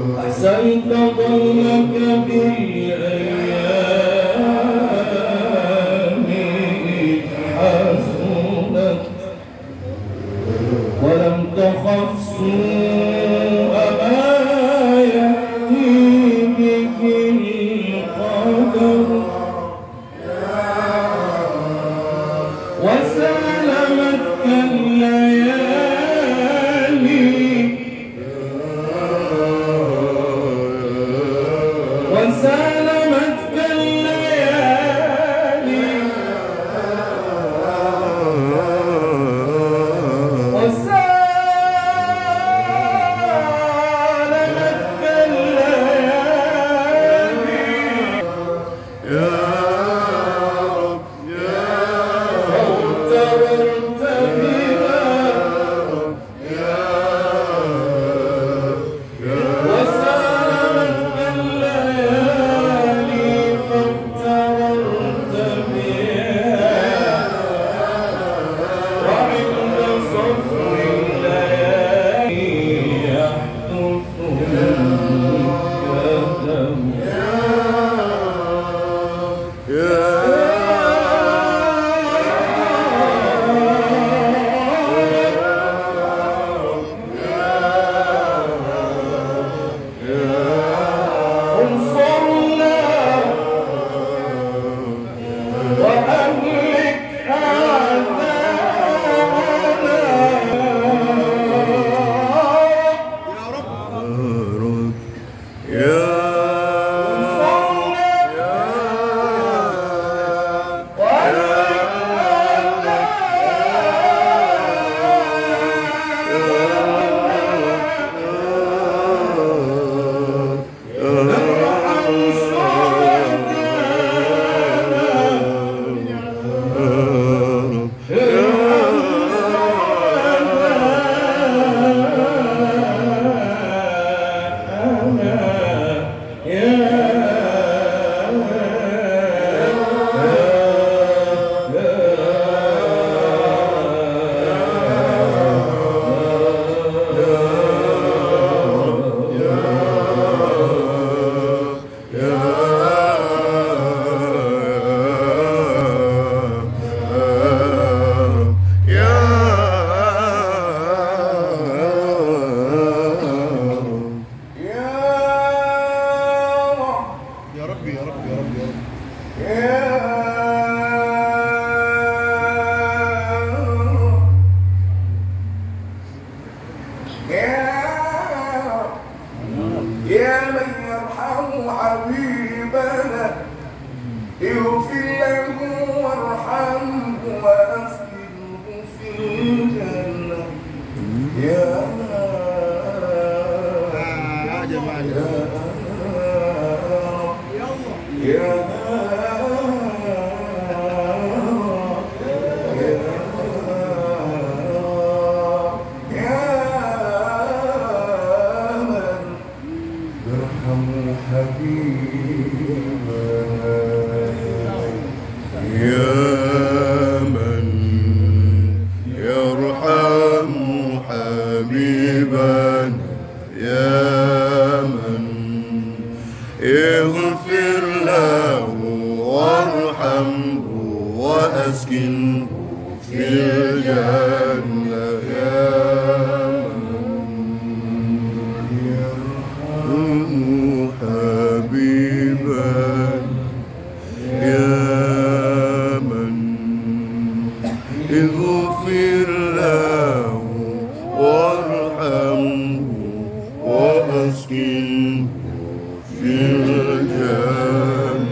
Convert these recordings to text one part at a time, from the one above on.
أحسنت ظنك بالأيام حسنت ولم تخف سوء ما يأتي به القدر وسلمتك الليالي وسلمتك الليالي وسلمتك الليالي فاغتررت بها وسلمتك الليالي فاغتررت بها وعند صفو الليالي يحدث الكدم انصرنا وأهلك أعداءنا يا رب يا رب يا رب يا رب يا من يرحم حبيبنا اغفر له وارحمه واسكنه في الجنة يا يا جماعة يا يا من يرحم حبيبنا يا من يرحم حبيبنا يا من اغفر له وارحمه واسكنه في الجنة يا من يرحم حبيبنا يا من اغفر له وارحمه واسكنه في الجنة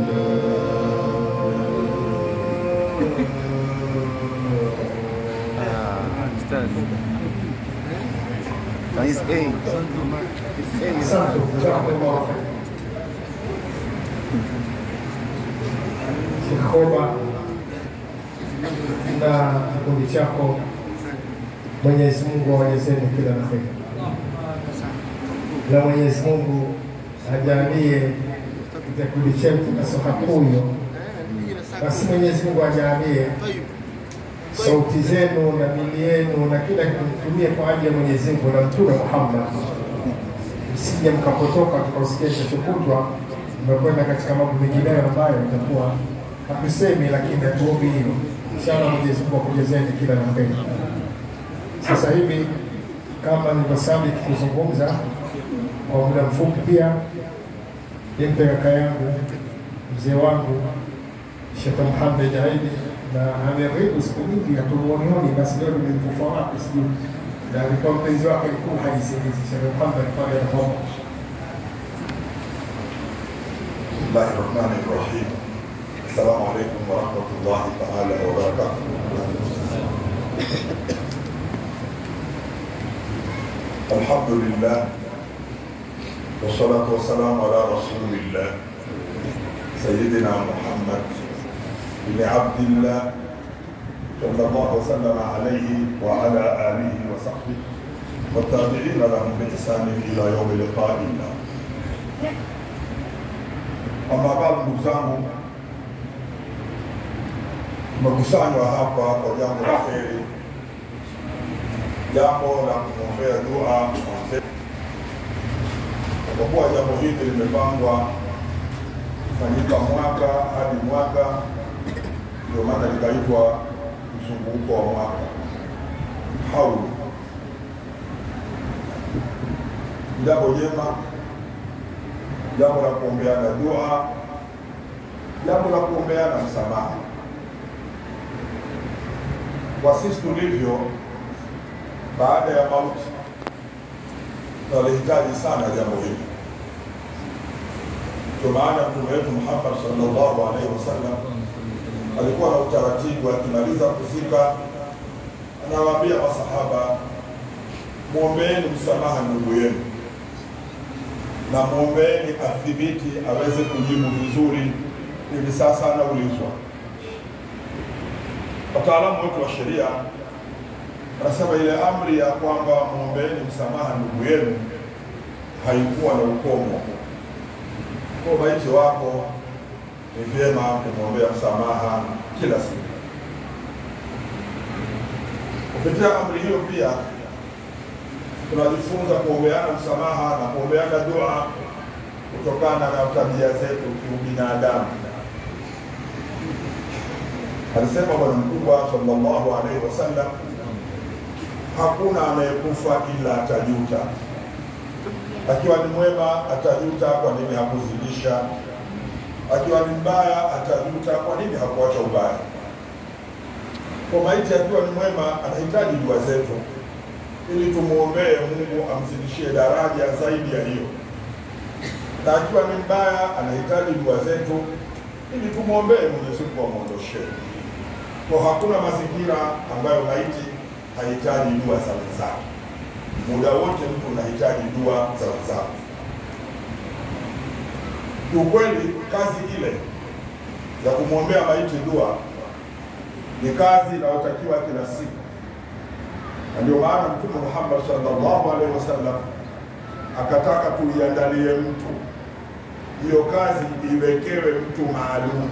عايز ايه؟ Asante, jazakallah khair. Kikoba na kikundi chako, Mwenyezi Mungu awajazeni kila la kheri, na Mwenyezi Mungu ajalie kikundi chetu na soka kuyo, basi Mwenyezi Mungu ajalie sauti zenu na mili yenu na kila kitu mtumie kwa ajili ya Mwenyezi Mungu na Mtume Muhammad msije mkapotoka tukausikia kilichokutwa mmekwenda katika mambo mengineyo ambayo itakuwa hatusemi, lakini hatuombi hilo. Inshallah Mwenyezi Mungu akujezeni kila la heri. Sasa hivi kama nilivyosabiki kuzungumza kwa muda mfupi, pia nimpe kaka yangu mzee wangu Sheikh Muhammad Aidi na ameribu siku nyingi hatumuonioni, basi leo nimemfufa wake sijui, na alikuwa mpenzi wake mkuu hajisilizi Sheikh Muhammad pale Roma. بسم الله الرحمن الرحيم السلام عليكم ورحمة الله تعالى وبركاته الحمد لله والصلاة والسلام على رسول الله سيدنا محمد بن عبد الله صلى الله وسلم عليه وعلى آله وصحبه والتابعين لهم بإحسان إلى يوم لقاء الله Ama baada ndugu zangu, tumekusanywa hapa kwa jambo la heri, jambo la kumwombea dua mzee. Kwa kuwa jambo hili limepangwa kufanyika mwaka hadi mwaka, ndio maana likaitwa mzunguko wa mwaka haulu. Jambo jema jambo la kuombeana dua, jambo la kuombeana msamaha. Kwa sisi tulivyo, baada ya mauti tunalihitaji sana jambo hili. Ndio maana Mtume wetu Muhammad sallallahu alaihi wasallam alikuwa na utaratibu, akimaliza kuzika anawaambia masahaba, mwombeeni msamaha ndugu yenu na mwombeeni athibiti aweze kujibu vizuri. Hivi sasa anaulizwa. Wataalamu wetu wa sheria wanasema ile amri ya kwamba mwombeeni msamaha ndugu yenu haikuwa na ukomo. Kwa maiti wako ni vyema kumwombea msamaha kila siku. Kupitia amri hiyo pia tunajifunza kuombeana msamaha na kuombeana dua kutokana na tabia zetu kiubinadamu. Alisema Bwana Mkubwa sallallahu alaihi wasallam, hakuna anayekufa ila atajuta. Akiwa ni mwema atajuta kwa nini hakuzidisha, akiwa ni mbaya atajuta kwa nini hakuacha ubaya. Kwa maiti akiwa ni mwema anahitaji dua zetu ili tumwombee Mungu amzidishie daraja zaidi ya hiyo, na akiwa ni mbaya anahitaji dua zetu ili tumwombee Mwenyezi Mungu amwondoshee. Kwa hakuna mazingira ambayo maiti hahitaji dua za wenzake. Muda wote mtu unahitaji dua za wenzako. Kiukweli, kazi ile ya kumwombea maiti dua ni kazi inayotakiwa kila siku na ndio maana Mtume Muhammad sallallahu alaihi wasallam akataka tuiandalie mtu hiyo kazi iwekewe mtu maalum,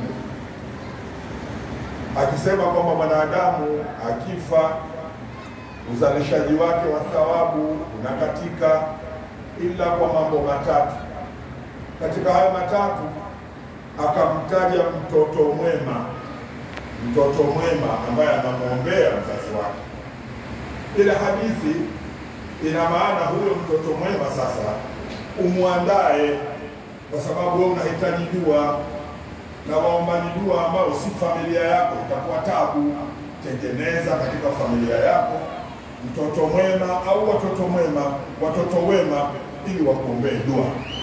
akisema kwamba mwanadamu akifa uzalishaji wake wa thawabu unakatika ila kwa mambo matatu. Katika hayo matatu akamtaja mtoto mwema, mtoto mwema ambaye anamwombea mzazi wake ile hadithi ina maana huyo mtoto mwema sasa umwandae, kwa sababu wewe unahitaji dua na waombani dua ambao si familia yako, itakuwa tabu. Tengeneza katika familia yako mtoto mwema au watoto mwema, watoto wema, ili wakuombee dua.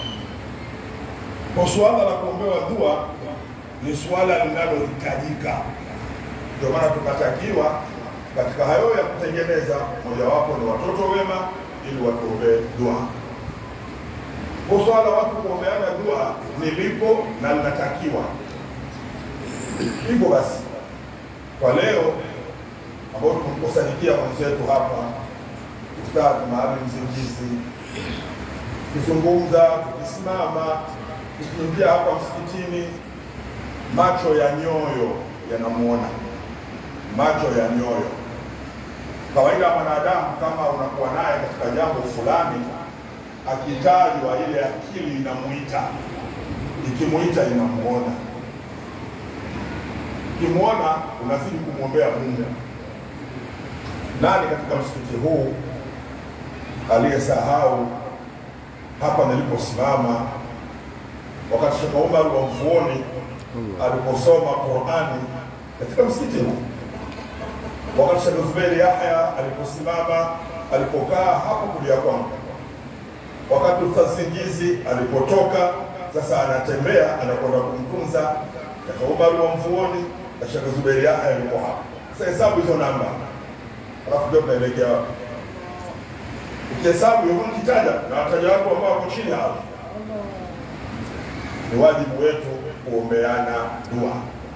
Kwa suala la kuombewa dua ni suala linalohitajika, ndio maana tukatakiwa katika hayo ya kutengeneza, mojawapo ni watoto wema, ili watuombee dua. Kwa swala watu kuombeana dua ni lipo na linatakiwa hivyo. Basi kwa leo ambao tumekusanyikia mwenzetu hapa, Ustadh Maalim Mzingizi, tukizungumza, tukisimama, tukiingia hapa msikitini, macho ya nyoyo yanamuona macho ya nyoyo. Kawaida ya mwanadamu, kama unakuwa naye katika jambo fulani, akitajwa ile akili inamuita, ikimuita inamuona, ukimwona unazidi kumwombea Mungu. Nani katika msikiti huu aliyesahau hapa niliposimama wakati Sheikh Umar wa Mfuoni aliposoma Qurani katika msikiti huu, wakati Sheikh Zuberi Yahya aliposimama alipokaa hapo kulia kwangu, wakati Ustadh Singizi alipotoka sasa anatembea anakwenda kumtunza Sheikh Umar wa Mfuoni na Sheikh Zuberi Yahya yuko hapa. Sasa hesabu hizo namba, alafu ndio tunaelekea wapi? Ukihesabu hivyo nikitaja na wataja watu ambao wako chini hapo, ni wajibu wetu kuombeana dua.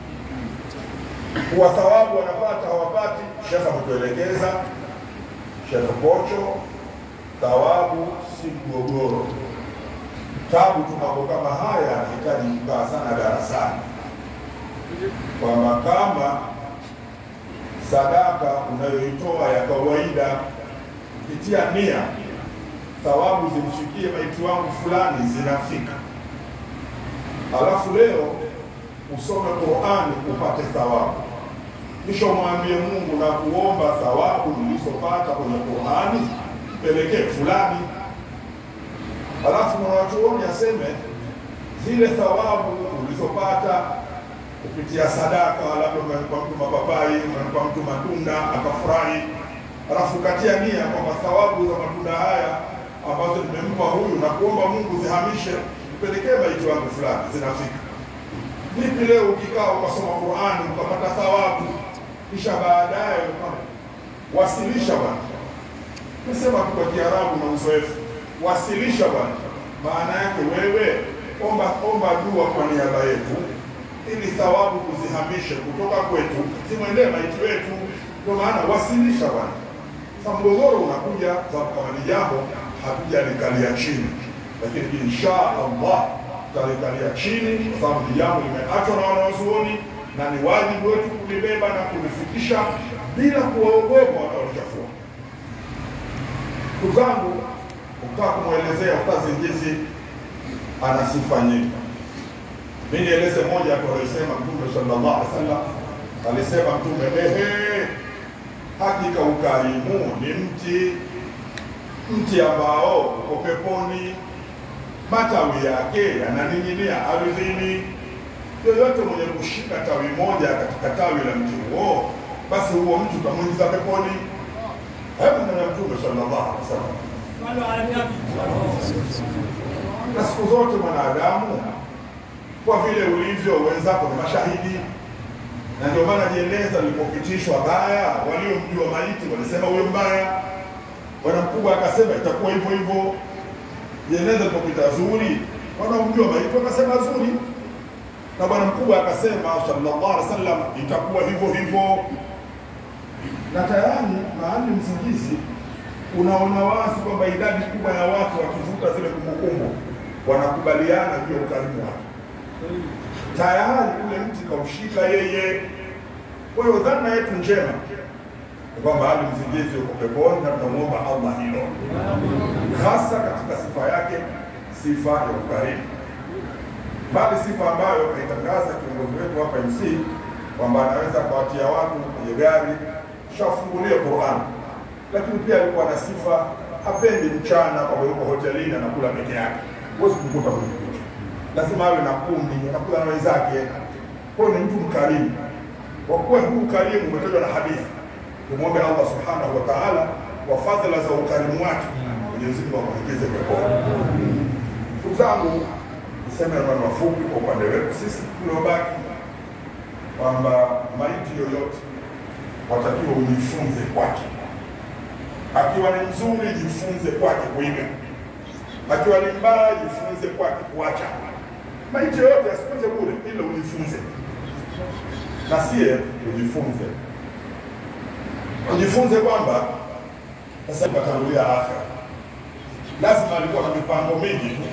Kuwa thawabu wanapata hawapati, Shekh ametuelekeza, Shekh Kocho, thawabu si mgogoro. Tabu tu mambo kama haya yanahitaji kukaa sana darasani, kwamba kama sadaka unayoitoa ya kawaida kupitia nia, thawabu zimfikie maiti wangu fulani zinafika, alafu leo usome Qurani upate thawabu, kisha umwambie Mungu na kuomba thawabu nilizopata kwenye Qurani pelekee fulani, alafu mwanachuoni aseme zile thawabu ulizopata kupitia sadaka, labda umempa mtu mapapai, umempa mtu matunda akafurahi, alafu katia nia kwamba thawabu za matunda haya ambazo nimempa huyu na kuomba Mungu zihamishe mpelekee maiti wangu fulani, zinafika. Vipi leo ukikaa ukasoma Qurani ukapata thawabu, kisha baadaye wasilisha bwana, nasema tu kwa Kiarabu na uzoefu, wasilisha bwana, maana yake wewe omba omba dua kwa niaba yetu ili thawabu kuzihamishe kutoka kwetu zimwendee maiti wetu. Ndio maana wasilisha bwana. Sasa mgogoro unakuja sababu kama ni jambo hatujalikalia chini, lakini insha Allah tutalikalia chini kwa sababu ni jambo limeachwa na wanawazuoni na ni wajibu wetu kulibeba na kulifikisha bila kuwaogopa wanaolichafua. Ndugu zangu, ukitaka kumwelezea Ustadh Njizi ana sifa nyingi. Mimi nieleze moja tu alisema Mtume sallallahu alaihi wasallam, alisema Mtume, ehe, hakika ukarimu ni mti mti ambao uko peponi, matawi yake yananing'inia ardhini. Yoyote mwenye kushika tawi moja katika tawi la mti huo, basi huo mti utamwingiza peponi. Hebu ndio Mtume sallallahu alaihi wasallam. Na siku zote mwanadamu kwa vile ulivyo, wenzako ni mashahidi, na ndio maana jeneza lilipopitishwa baya, waliomjua maiti walisema huyo mbaya. Bwana mkubwa akasema itakuwa hivyo hivyo. Jeneza lilipopita zuri, wanaomjua maiti wakasema zuri, na bwana mkubwa akasema sallallahu alaihi wasallam itakuwa hivyo hivyo. Na tayari mahali msingizi unaona wazi kwamba idadi kubwa ya watu wakivuta zile kumbukumbu wanakubaliana juu ya ukarimu wake tayari ule mti kaushika yeye. Kwa hiyo dhana yetu njema ni kwamba Ali Mzingizi yuko peponi na tunamwomba Allah hilo, hasa katika sifa yake, sifa ya ukarimu, bali sifa ambayo kaitangaza kiongozi wetu hapa MC kwamba anaweza kuwatia watu kwenye gari shafungulia Qur'an, lakini pia alikuwa na sifa, hapendi mchana kwa yuko hotelini anakula peke yake, huwezi kumkuta kwenye picha lazima awe na kundi, anakula na wenzake. Kwa hiyo ni mtu mkarimu. Kwa kuwa huu ukarimu umetajwa na hadithi, tumwombe Allah subhanahu wa ta'ala kwa fadhila za ukarimu wake, Mwenyezi Mungu akuingize peponi. Ndugu zangu, niseme maneno mafupi kwa upande wetu sisi tuliobaki, kwamba maiti yoyote watakiwa ujifunze kwake. Akiwa ni mzuri, jifunze kwake kuiga akiwa ni mbaya jifunze kwake kuacha. Maiti yoyote asipite bure, ila ujifunze, na sie ujifunze, ujifunze kwamba sasa katangulia akhera, lazima alikuwa na mipango mingi tu,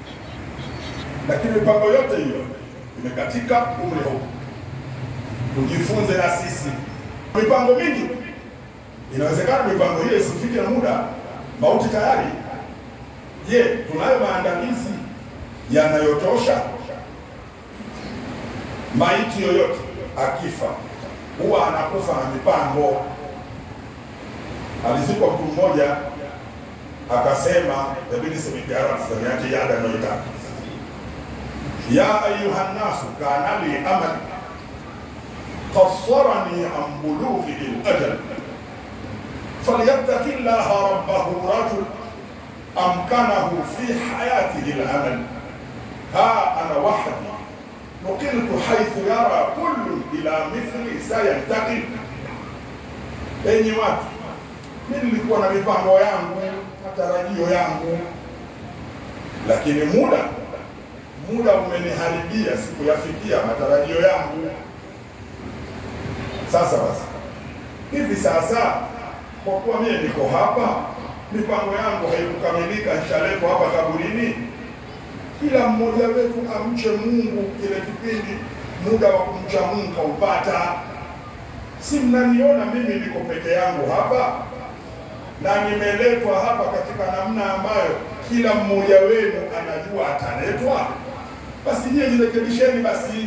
lakini mipango yote hiyo imekatika umri huu. Tujifunze na sisi mipango mingi, inawezekana mipango hiyo isifike na muda mauti tayari Je, tunayo maandalizi yanayotosha? Maiti yoyote akifa huwa anakufa na mipango. Alizikwa mtu mmoja akasema, inabidi semijarasamiache yada anayoitaka ya ayuha nnasu kana li amal قصرني عن بلوغ الأجل فليتق الله ربه رجل أمكنه في حياته الأمل ها أنا وحدي نقلت حيث يرى كل إلى مثلي سينتقل enyi watu mi nilikuwa na mipango yangu matarajio yangu lakini muda muda umeniharibia sikuyafikia matarajio yangu sasa basi hivi sasa kwa kuwa mie niko hapa mipango yangu haikukamilika nishaletwa hapa kaburini kila mmoja wetu amche mungu kile kipindi muda wa kumcha mungu kaupata si mnaniona mimi niko peke yangu hapa na nimeletwa hapa katika namna ambayo kila mmoja wenu anajua ataletwa basi nyie jirekebisheni basi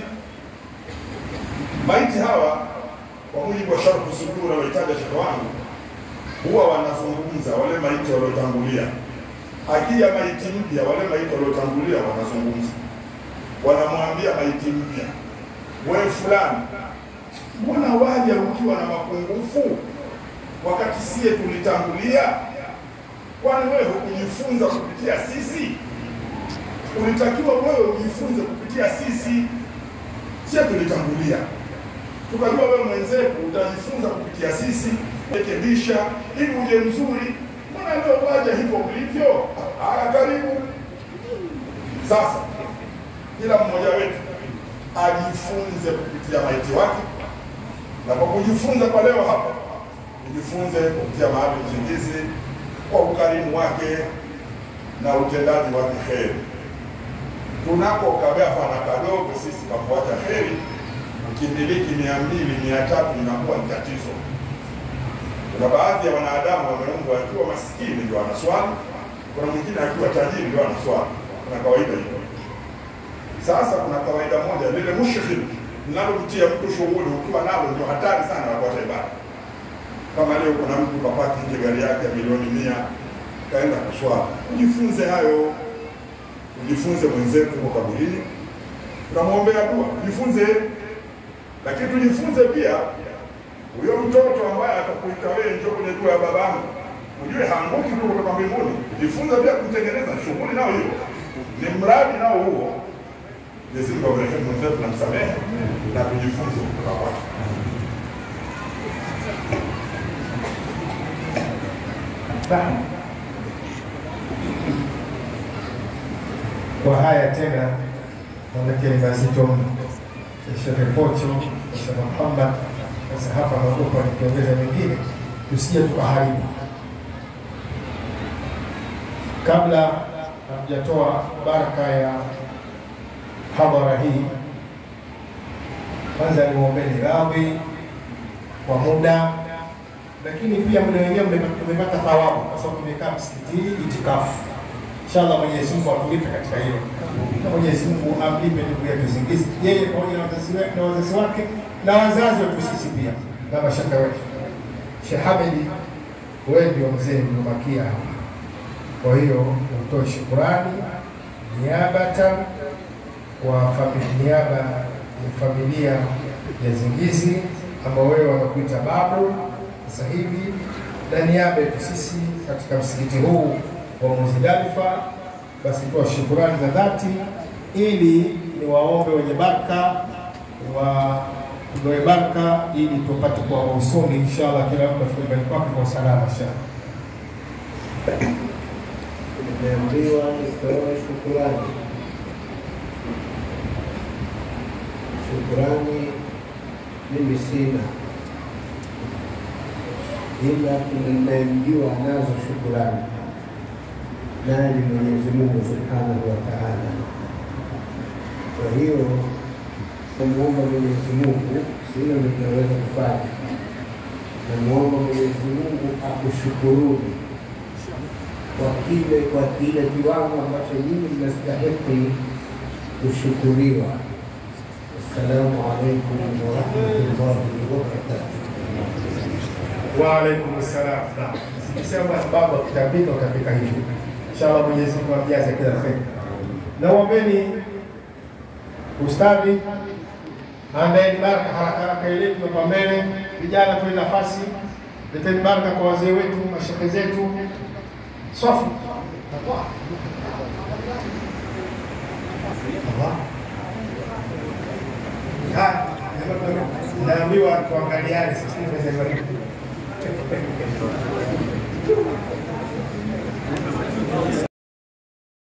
maiti hawa kwa mujibu wa sharhu sudur anaoitaja shekhe wangu huwa wanazungumza wale maiti waliotangulia akija maiti mpya wale maiti waliotangulia wanazungumza wanamwambia maiti mpya wewe fulani mbona waja ukiwa na mapungufu wakati sie tulitangulia kwani wewe hukujifunza kupitia sisi ulitakiwa wewe ujifunze kupitia sisi sie tulitangulia tukajua wewe mwenzetu utajifunza kupitia sisi rekebisha ili uje mzuri mbona leo waja hivyo ulivyo haya karibu sasa kila mmoja wetu ajifunze kupitia maiti wake na kwa kujifunza kwa leo hapa ujifunze kupitia mahali uzingizi kwa ukarimu wake na utendaji wake heri tunako kagafa na kadogo sisi kafuata heri ukimiliki mia mbili mia tatu inakuwa ni tatizo kuna baadhi ya wanadamu wameumbwa akiwa masikini ndio anaswali kuna mwingine akiwa tajiri ndio anaswali kuna kawaida hiyo sasa kuna kawaida moja lile mushkil linalomtia mtu shughuli ukiwa nalo ndio hatari sana wakuacha ibada kama leo kuna mtu kapaki nje gari yake ya milioni mia kaenda kuswali ujifunze hayo ujifunze mwenzetu huko kaburini tunamwombea dua ujifunze lakini tujifunze pia huyo mtoto ambaye atakuita wewe njoo kwenye dua ya babangu ujue haanguki tu kutoka mbinguni jifunze pia kumtengeneza shughuli nao hiyo ni mradi nao huo Mwenyezi Mungu abariki mwenzetu na msamehe na tujifunze kutoka kwake Naam. Kwa haya tena manake ni mazito mno. Shehe Pocho, Shehe Muhammad, sasa hapa naogopa nikiongeza mengine tusije tukaharibu. Kabla hamjatoa baraka ya hadhara hii, kwanza niwaombeni radhi kwa muda lakini pia muda wenyewe tumepata thawabu kwa sababu tumekaa msikitini itikafu. Inshallah Mwenyezi Mungu atulipe katika hilo, na Mwenyezi Mungu amlipe ndugu yetu Zingizi, yeye pamoja na wazazi wake na wazazi wake na wazazi wetu sisi pia na mashaka wetu. Sheikh Hamidi, wewe ndio mzee uliobakia hapa, kwa hiyo utoe shukurani niabatan kwa familia, niaba ya familia ya Zingizi ambao wewe wanakuita babu sasa hivi na niaba yetu sisi katika msikiti huu wa Muzdalifa, basi toa shukurani za dhati, ili ni waombe wenye baraka wa tugawe baraka, ili tupate kwa usoni inshallah, kila mtu afike nyumbani kwake kwa usalama inshallah. Nimeambiwa nitoe shukurani. Shukurani mimi sina, ila tunayemjua nazo shukurani, naye ni Mwenyezi Mungu subhanahu wa taala. Kwa hiyo namuomba Mwenyezi Mungu, silo ninaweza kufanya, namuomba Mwenyezi Mungu akushukuruni kwa kile kwa kile kiwango ambacho nyinyi mnastahiki kushukuriwa. Assalamu alaikum warahmatullahi wabarakatuh. Waalaikum salam. Naam. Sikisema baba kitapika utapika hivi. Inshallah Mwenyezi Mungu amjaze kila kheri. Na uombeni ustadhi andaeni baraka haraka haraka ile kwa mbele. Vijana tuwe nafasi. Leteni baraka kwa wazee wetu, mashehe zetu. Swafu. Allah. Ha, naambiwa tuangaliane sasa hivi.